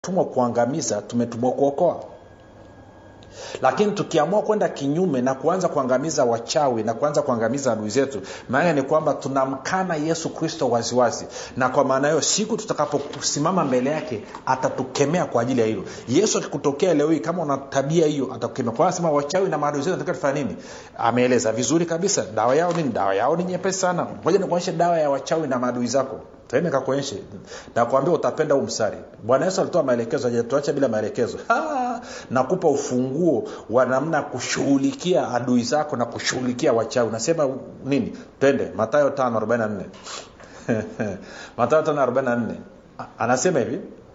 tumwa kuangamiza tumetumwa kuokoa lakini tukiamua kwenda kinyume na kuanza kuangamiza wachawi na kuanza kuangamiza adui zetu maana ni kwamba tunamkana yesu kristo waziwazi na kwa maana hiyo siku tutakaposimama mbele yake atatukemea kwa ajili ya hilo yesu akikutokea leo hii kama una tabia hiyo atakukemea kwa anasema wachawi na maadui zetu nataka tufanya nini ameeleza vizuri kabisa dawa yao nini dawa yao ni nyepesi sana moja nikuonyeshe dawa ya wachawi na maadui zako tende kakuonyeshe nakwambia utapenda huu mstari bwana yesu alitoa maelekezo ajatuacha bila maelekezo nakupa ufunguo wa namna ya kushughulikia adui zako na kushughulikia wachawi unasema nini twende matayo 544 matayo 544 anasema hivi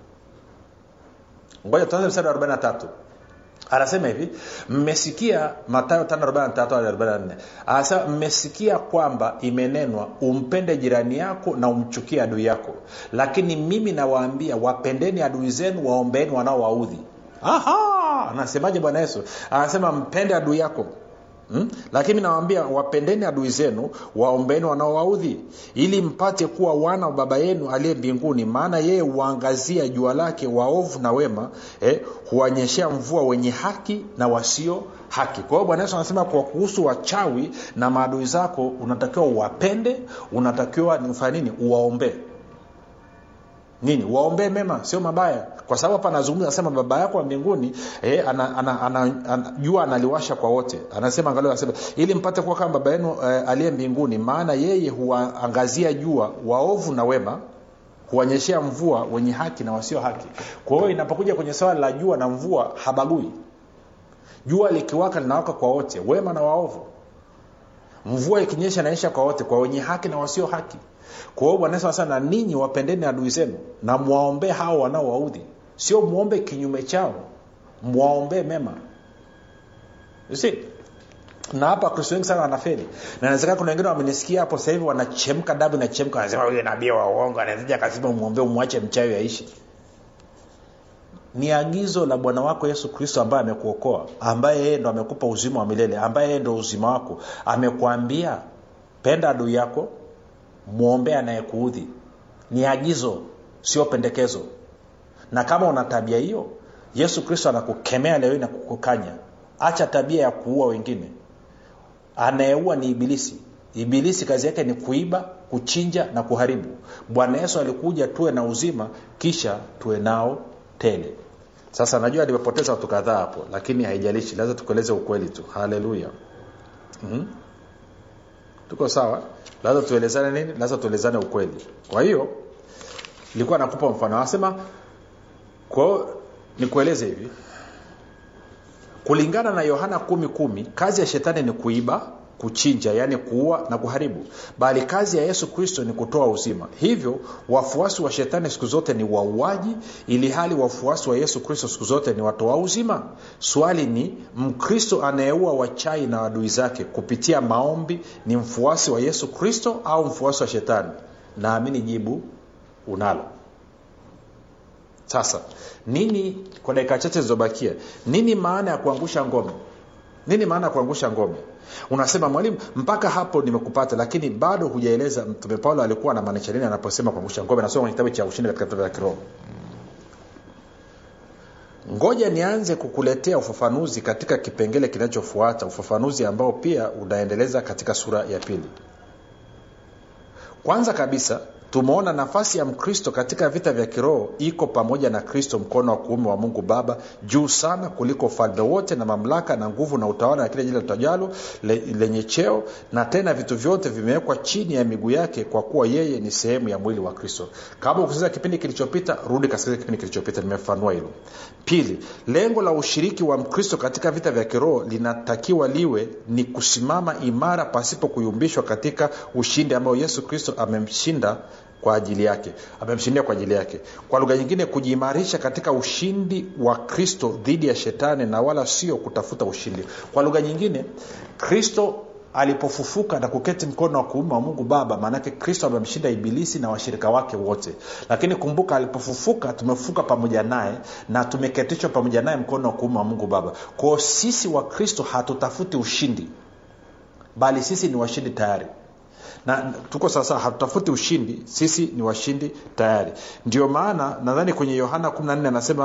ngoja tuanze mstari wa 43 anasema hivi mmesikia matayo 543 anasema mmesikia kwamba imenenwa umpende jirani yako na umchukie adui yako lakini mimi nawaambia wapendeni adui zenu waombeeni wanaowaudhi anasemaje bwana yesu anasema mpende adui yako Hmm? lakini nawambia wapendeni adui zenu waombeni wanaowaudhi ili mpate kuwa wana wa baba yenu aliye mbinguni maana yeye huangazia jua lake waovu na wema eh, huwanyeshea mvua wenye haki na wasio haki kwa hiyo bwana yesu anasema kwa kuhusu wachawi na maadui zako unatakiwa uwapende unatakiwa ufanye nini uwaombee nini waombee mema sio mabaya kwa sababu hapa anazungumza anasema baba yako wa mbinguni eh, ana, ana, ana, ana, jua analiwasha kwa wote anasema angalia anasema ili mpate kuwa kama baba yenu eh, aliye mbinguni maana yeye huwaangazia jua waovu na wema huwanyeshea mvua wenye haki na wasio haki kwa hiyo inapokuja kwenye swala la jua na mvua habagui jua likiwaka linawaka kwa wote wema na waovu mvua ikinyesha naisha kwa wote kwa wenye haki na wasio haki kwa hiyo bwana yesu anasema na ninyi wapendeni adui zenu na mwaombee hao wanaowaudhi sio mwombe kinyume chao mwaombee mema si na hapa wakristo wengi sana wanafeli na nawezekana kuna wengine wamenisikia hapo sasa hivi wanachemka damu inachemka wanasema huyo nabii wa uongo anaezaja akasema umwombee umwache mchawi aishi ni agizo la bwana wako yesu kristo ambaye amekuokoa ambaye yeye ndo amekupa uzima wa milele ambaye yeye ndo uzima wako amekwambia penda adui yako mwombee anayekuudhi ni agizo sio pendekezo na kama una tabia hiyo yesu kristo anakukemea leo na kukukanya acha tabia ya kuua wengine anayeua ni ibilisi ibilisi kazi yake ni kuiba kuchinja na kuharibu bwana yesu alikuja tuwe na uzima kisha tuwe nao tele sasa najua nimepoteza watu kadhaa hapo lakini haijalishi lazima tukueleze ukweli tu haleluya mm-hmm. tuko sawa lazima tuelezane nini lazima tuelezane ukweli kwa hiyo nilikuwa nakupa mfano anasema kwao nikueleze hivi kulingana na yohana kumi kumi kazi ya shetani ni kuiba kuchinja yaani kuua na kuharibu bali kazi ya yesu kristo ni kutoa uzima hivyo wafuasi wa shetani siku zote ni wauaji ili hali wafuasi wa yesu kristo siku zote ni watoa uzima swali ni mkristo anayeua wachai na adui zake kupitia maombi ni mfuasi wa yesu kristo au mfuasi wa shetani naamini jibu unalo sasa nini kwa dakika chache zilizobakia nini maana ya kuangusha ngome nini maana ya kuangusha ngome unasema mwalimu mpaka hapo nimekupata lakini bado hujaeleza mtume paulo alikuwa na maanisha nini anaposema kuangusha ngome nasoma kwenye kitabu cha ushindi katika vitabu vya kiroho ngoja nianze kukuletea ufafanuzi katika kipengele kinachofuata ufafanuzi ambao pia unaendeleza katika sura ya pili kwanza kabisa tumeona nafasi ya mkristo katika vita vya kiroho iko pamoja na kristo mkono wa kuume wa mungu baba juu sana kuliko ufalme wote na mamlaka na nguvu na utawala na kile jina litajalo le, lenye cheo na tena vitu vyote vimewekwa chini ya miguu yake kwa kuwa yeye ni sehemu ya mwili wa kristo kama ukusikiza kipindi kilichopita rudi kasikiliza kipindi kilichopita nimefanua hilo pili lengo la ushiriki wa mkristo katika vita vya kiroho linatakiwa liwe ni kusimama imara pasipo kuyumbishwa katika ushindi ambao yesu kristo amemshinda kwa ajili yake amemshindia kwa ajili yake kwa lugha nyingine kujiimarisha katika ushindi wa kristo dhidi ya shetani na wala sio kutafuta ushindi kwa lugha nyingine kristo alipofufuka na kuketi mkono wa kuume wa mungu baba maanake kristo amemshinda ibilisi na washirika wake wote lakini kumbuka alipofufuka tumefufuka pamoja naye na tumeketishwa pamoja naye mkono wa kuume wa mungu baba kwao sisi wa kristo hatutafuti ushindi bali sisi ni washindi tayari na tuko sawasawa hatutafuti ushindi sisi ni washindi tayari ndio maana nadhani kwenye yohana 14 anasema